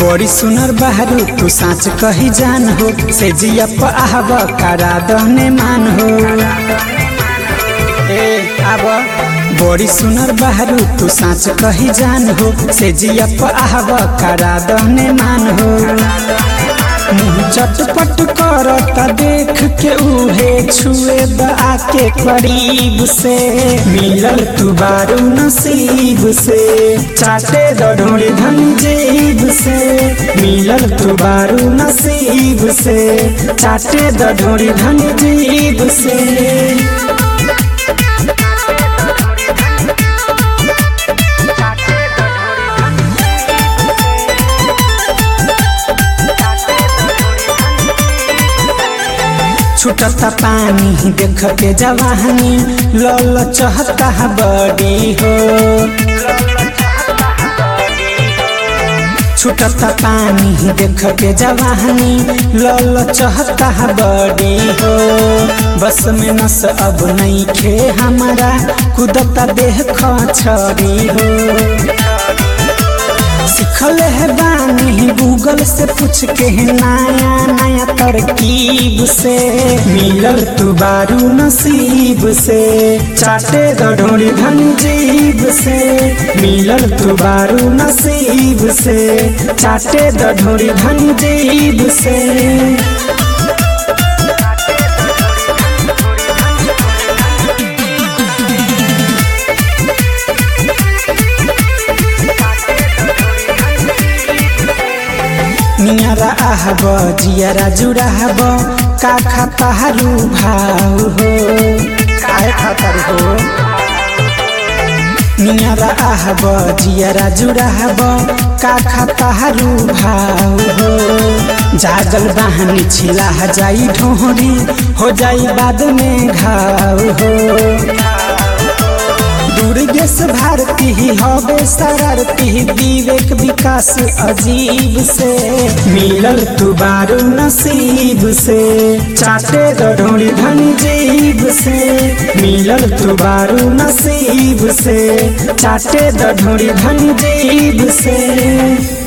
बड़ी सुनर बहरू तू साँच कही जान हो से जिया आहब करा दहने मान हो ए आब बड़ी सुनर बहरू तू साँच कही जान हो से जिया आहब करा दहने मान हो मुँह चटपट करता देख के उहे छुए द आके करीब से मिलल तू बारू नसीब से चाटे द ढोड़ी धन जेब से मिलल तू बारू नसीब से चाटे द ढोड़ी धन जेब से छुटता पानी देख के जवानी लल चहता बड़ी हो छुटता पानी देख के जवानी लल चहता बड़ी हो बस में नस अब नहीं खे हमारा कुदता देह खछड़ी हो सिखल है बानी गूगल से पूछ के नया नया तरकीब से मिलल तू बारू नसीब से चाटे दढ़ोरी धन जीब से मिलल तू बारू नसीब से चाटे दढ़ोरी धन जीब से नियरा आहब जियरा जुड़ाहब का खातारू भाव हो काय खातारू हो नियरा आहब जियरा जुड़ाहब का खातारू भाव हो जागल बहानी छिला जाई ढोहरी हो जाई बाद में घाव हो दुर्गेश भारती ही हवे शरारती विवेक विकास अजीब से मिलल तू बारू नसीब से चाटे गढ़ोड़ी धन जीब से मिलल तू बारू नसीब से चाटे गढ़ोड़ी धन जीब से